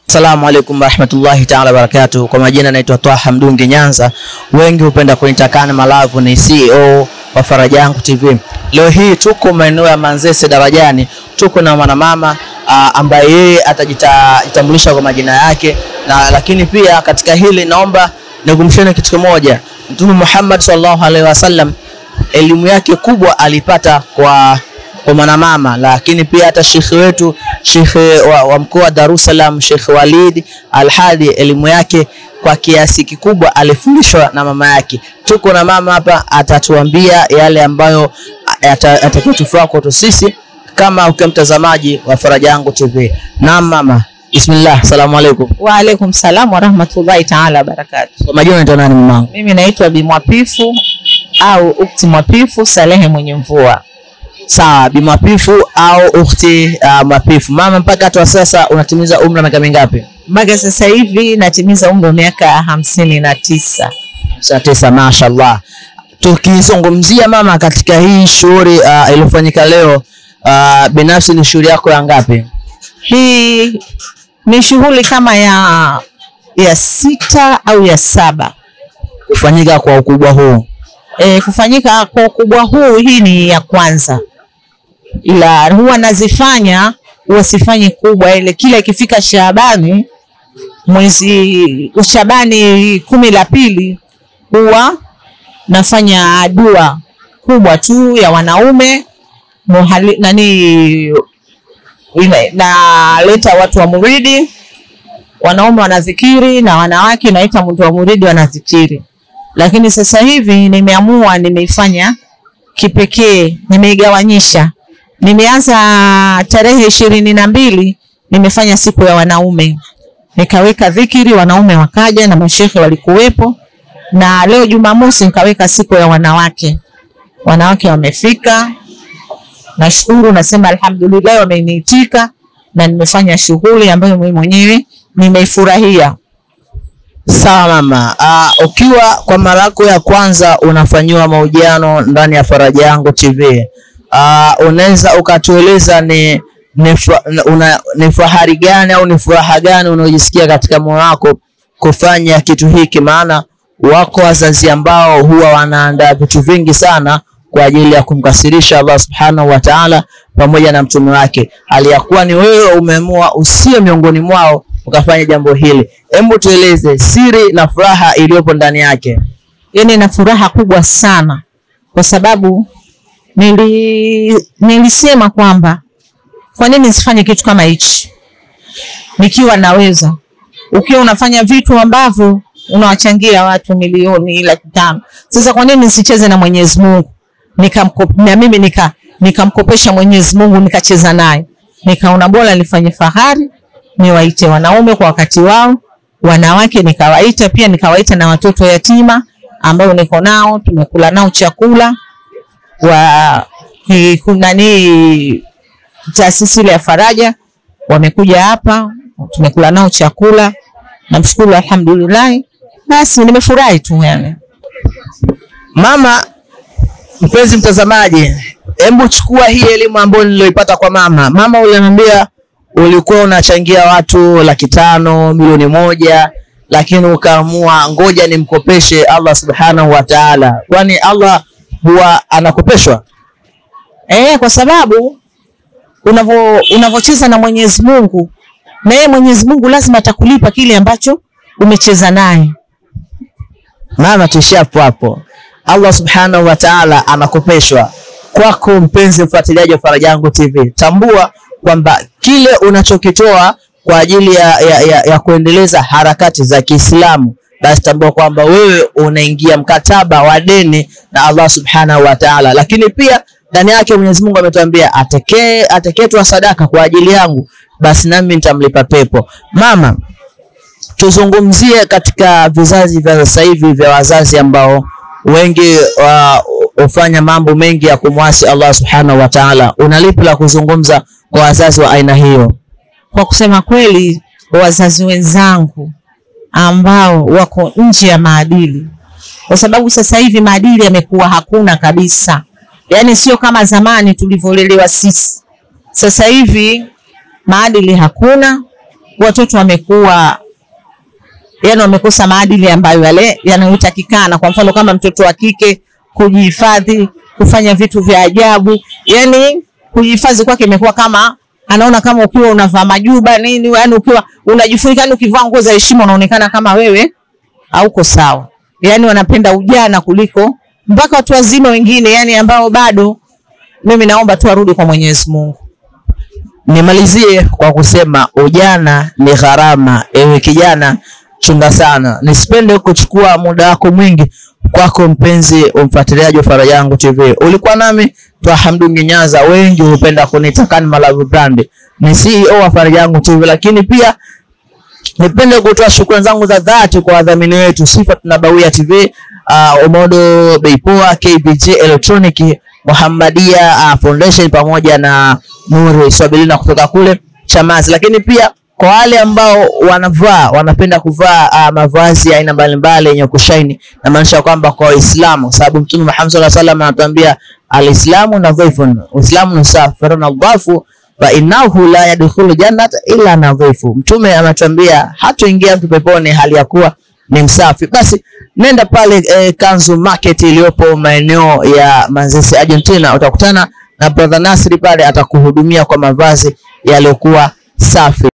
Assalamu alaikum warahmatullahi taala wabarakatuh. Kwa majina naitwa Twaha Mdungi Nyanza, wengi hupenda kunitakana Malavu, ni CEO wa Faraja Yangu TV. Leo hii tuko maeneo ya Manzese Darajani, tuko na mwanamama uh, ambaye yeye atajitambulisha kwa majina yake na lakini pia katika hili naomba nikumshane kitu kimoja. Mtume Muhammad sallallahu alaihi wasallam elimu yake kubwa alipata kwa kwa mwanamama, lakini pia hata shekhe wetu shekhe wa, wa mkoa wa Dar es Salaam Shekhe Walid Alhadi elimu yake kwa kiasi kikubwa alifundishwa na mama yake. Tuko na mama hapa, atatuambia yale ambayo atakayotufaa kwetu sisi kama ukiwa mtazamaji wa Faraja Yangu TV. Naam mama, bismillah, asalamu alaikum. Wa alaikum salam wa rahmatullahi taala wa barakatuh. Kwa majina unaitwa nani mamangu? Mimi naitwa Bi Mwapifu au Ukti Mwapifu Salehe mwenye mvua. Sawa, Bi Mwapifu au ukhti uh, Mwapifu. Mama, mpaka hata sasa unatimiza umri wa miaka mingapi? Mpaka sasa hivi natimiza umri wa miaka hamsini na tisa. Saa tisa, mashallah. Tukizungumzia mama, katika hii shughuli uh, iliyofanyika leo uh, binafsi ni shughuli yako ya ngapi? Hii ni shughuli kama ya ya sita au ya saba Kufanyika kwa ukubwa huu? e, kufanyika kwa ukubwa huu. Hii ni ya kwanza, ila huwa nazifanya huwa sifanyi kubwa ile, kila ikifika Shaabani mwezi Shabani kumi la pili huwa nafanya dua kubwa tu ya wanaume muhali, nani ina- naleta watu wa muridi, wanaume wanazikiri na wanawake naita mtu wa muridi wanazikiri. Lakini sasa hivi nimeamua, nimeifanya kipekee, nimeigawanyisha. Nimeanza tarehe ishirini na mbili nimefanya siku ya wanaume, nikaweka dhikiri, wanaume wakaja na mashehe walikuwepo, na leo Jumamosi nikaweka siku ya wanawake, wanawake wamefika. Nashukuru, nasema alhamdulillah, wameniitika na nimefanya shughuli ambayo mimi mwenyewe nimeifurahia. Sawa mama. Uh, ukiwa kwa mara yako ya kwanza unafanyiwa mahojiano ndani ya Faraja Yangu TV, uh, unaweza ukatueleza ni ni, fa, una, ni fahari gani au ni furaha gani unaojisikia katika moyo wako kufanya kitu hiki? Maana wako wazazi ambao huwa wanaandaa vitu vingi sana kwa ajili ya kumkasirisha Allah subhanahu wa ta'ala pamoja na mtume wake, hali ya kuwa ni wewe umeamua usiwe miongoni mwao ukafanya jambo hili. Hebu tueleze siri na furaha iliyopo ndani yake. yani na furaha kubwa sana kwa sababu nili, nilisema kwamba kwa nini nisifanye kitu kama hichi nikiwa naweza. Ukiwa unafanya vitu ambavyo unawachangia watu milioni laki tano, sasa kwa nini nisicheze na Mwenyezi Mungu nikamko- na mimi nika nikamkopesha Mwenyezi Mungu nikacheza naye, nikaona bora nifanye fahari, niwaite wanaume kwa wakati wao, wanawake nikawaita pia, nikawaita na watoto yatima ambao niko nao, tumekula nao chakula wa ki- kuna nani taasisi ile ya Faraja wamekuja hapa, tumekula nao chakula, namshukuru alhamdulillah. Basi nimefurahi tu yani. Mama, mpenzi mtazamaji, hebu chukua hii elimu ambayo niliyoipata kwa mama. Mama, uliniambia ulikuwa unachangia watu laki tano, milioni moja, lakini ukaamua ngoja nimkopeshe Allah subhanahu wa ta'ala, kwani Allah huwa anakopeshwa? Eh, kwa sababu unavo unavocheza na Mwenyezi Mungu na yeye Mwenyezi Mungu lazima atakulipa kile ambacho umecheza naye. Mama, tuishie hapo hapo. Allah subhanahu wa ta'ala anakopeshwa. Kwako mpenzi mfuatiliaji wa Faraja Yangu TV, tambua kwamba kile unachokitoa kwa ajili ya, ya, ya, ya kuendeleza harakati za Kiislamu, basi tambua kwamba wewe unaingia mkataba wa deni na Allah subhanahu wa ta'ala. Lakini pia ndani yake Mwenyezi Mungu ametuambia atekee ateketwa sadaka kwa ajili yangu, basi nami nitamlipa pepo. Mama, tuzungumzie katika vizazi vya sasa hivi vya wazazi ambao wengi wa- hufanya mambo mengi ya kumwasi Allah subhanahu wa ta'ala. Una lipi la kuzungumza kwa wazazi wa aina hiyo? Kwa kusema kweli, wazazi wenzangu ambao wako nje ya maadili, kwa sababu sasa hivi maadili yamekuwa hakuna kabisa, yaani sio kama zamani tulivyolelewa sisi. Sasa hivi maadili hakuna, watoto wamekuwa yani wamekosa maadili ambayo yale yanayotakikana. Kwa mfano kama mtoto wa kike kujihifadhi, kufanya vitu vya ajabu, yani kujihifadhi kwake imekuwa kama anaona kama ukiwa unavaa majuba nini, yani ukiwa unajifunika, yani ukivaa nguo za heshima unaonekana kama wewe hauko sawa. Yani wanapenda ujana kuliko mpaka watu wazima wengine, yani ambao bado. Mimi naomba tu arudi kwa Mwenyezi Mungu. Nimalizie kwa kusema ujana ni gharama. Ewe kijana, chunga sana. Nisipende kuchukua muda wako mwingi kwako, mpenzi umfuatiliaji wa Faraja Yangu TV. Ulikuwa nami Twaha Mdungi Nyanza, wengi hupenda kuniita Kan Malawi Brand. Ni CEO wa Faraja Yangu TV, lakini pia nipende kutoa shukrani zangu za dhati kwa wadhamini wetu Sifa Tunabawia TV, uh, Omodo Beipoa, KBJ Electronic, Muhammadia uh, Foundation pamoja na Nuri Swabilina kutoka kule Chamazi, lakini pia kwa wale ambao wanavaa wanapenda kuvaa uh, mavazi ya aina mbalimbali yenye kushaini, na maanisha kwamba kwa Waislamu, kwa sababu Mtume Muhammad sallallahu alaihi wasallam anatuambia alislamu nadhifun, Uislamu ni safi, faranadhafu fa innahu la yadkhulu jannata illa nadhifu. Mtume anatuambia hatoingia mtu peponi hali ya kuwa ni msafi. Basi nenda pale eh, Kanzu Market iliyopo maeneo ya Manzese Argentina, utakutana na brother Nasri pale, atakuhudumia kwa mavazi yaliyokuwa safi.